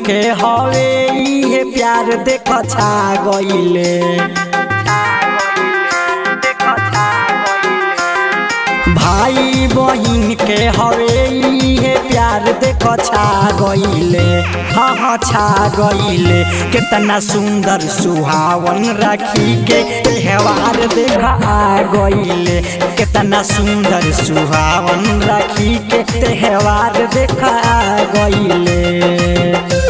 के हवे इहे प्यार देख छा गइले भाई बहिन के हवे इहे प्यार देख छा गइले हाँ हाँ छा गइले कितना सुंदर सुहावन राखी के त्योहार देख आ गइले कितना सुंदर सुहावन राखी के त्योहार देख आ गइले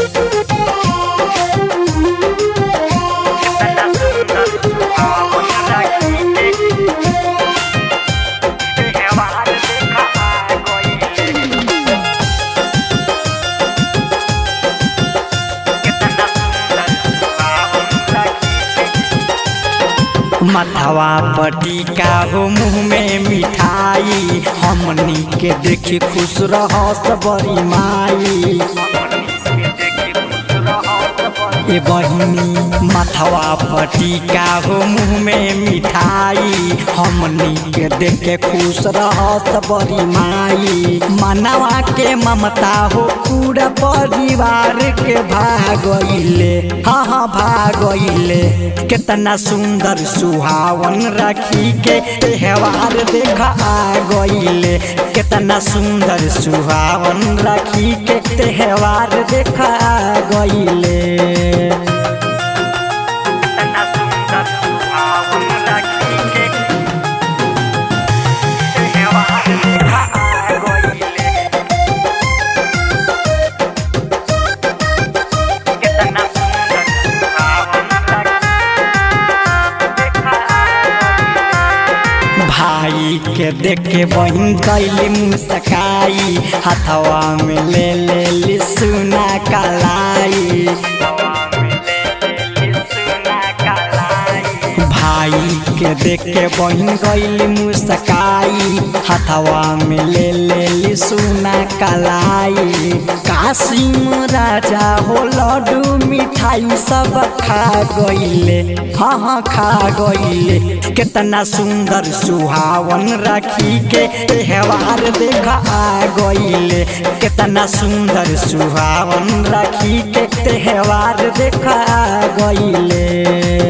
मथवा पटिका हो मुँह में मिठाई हमनी के देखी खुश रहस बड़ी माई ए बहिनी मथवा पटिका हो मुँह में मिठाई हमनी के देख के खुश रहस बड़ी माई मनवा के ममता हो पूरा परिवार के भागइले हाँ हाँ भागइले कितना सुंदर सुहावन राखी के त्योहार देख आ गइले कितना सुंदर सुहावन राखी के त्योहार देख आ गइले भाई के देख के बहन कैली मुस्काई हथवा में ले ले ली सुना कलाई भाई के देख के बहन कैली मुस्काई हथवा में ले ले ली सुना कलाई कासिम राजा हो लड्डू मिठाई सब खा गइले हाँ हाँ खा गइले कितना सुंदर सुहावन राखी के त्योहार देख आ गइले कितना सुंदर सुहावन राखी के त्योहार देख आ गइले